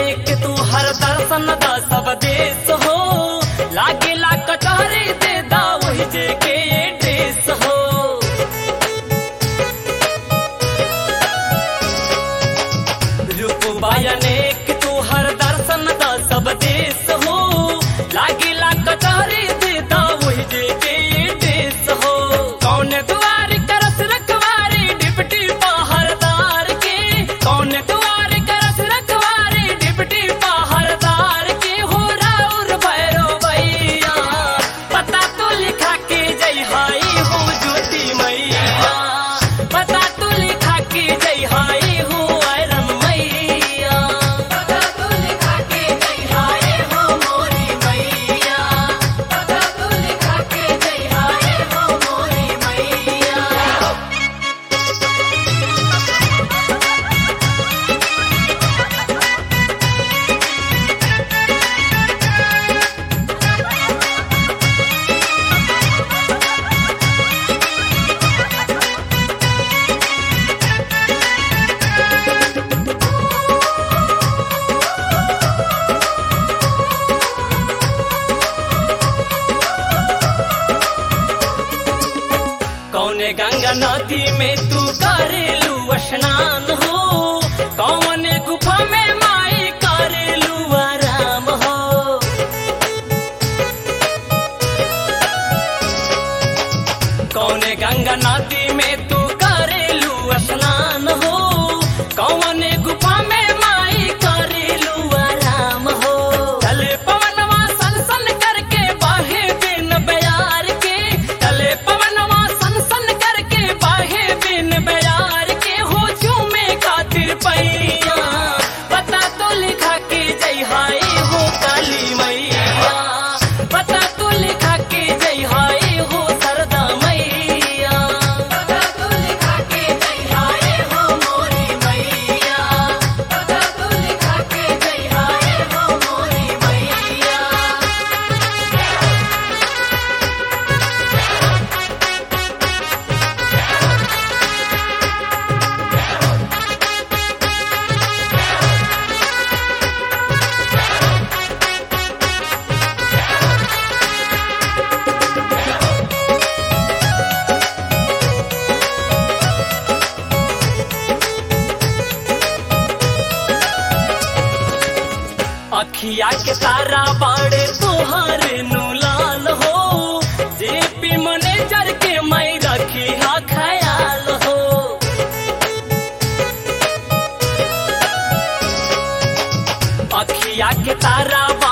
अनेक तू हर दर्शन दा सब देश हो लागेला कचहरी दे दा वही जे के देश हो रूप अनेक तू हर दर्शन दा सब देश हो लागेला कचहरी दे दा वही जे के देश हो कौन द्वार करस रखवारे डिप्टी पहरदार के कौन द्वार करस रखवारे डिप्टी पहरदार के हो राउर भैरो भैया पता तो लिखा के जय हाई हो ज्योति मैया पता तो लिखा के जय हाई हो आयरन मैया पता तो लिखा के जय हाय हो मोरी मैया पता तो लिखा के जय हाय हो मोरी मैया कौने गंगा नदी में तू करेलू स्नान हो कौन गुफा में माई करेलू आराम हो कौने गंगा नदी में तू करेलू स्नान हो कौन गुफा में माई करेलू आराम हो चले पवनवा सन सन करके बाहे बिन बयार के चले पवनवा सन सन करके बाहे बिन बयार के हो झूमे खातिर पैया पता तो लिखा के जय हाय हो काली मैया पता तो लिखा के जय हाय हो सरदा मैया पता तो लिखा के जय हाय हो मोरी मैया पता तो लिखा के जय हाय हो मोरी मैया अखिया के तारा बाड़े तोहार नु लाल हो जेपी मैनेजर के मैं रखी हा ख्याल हो अखिया के तारा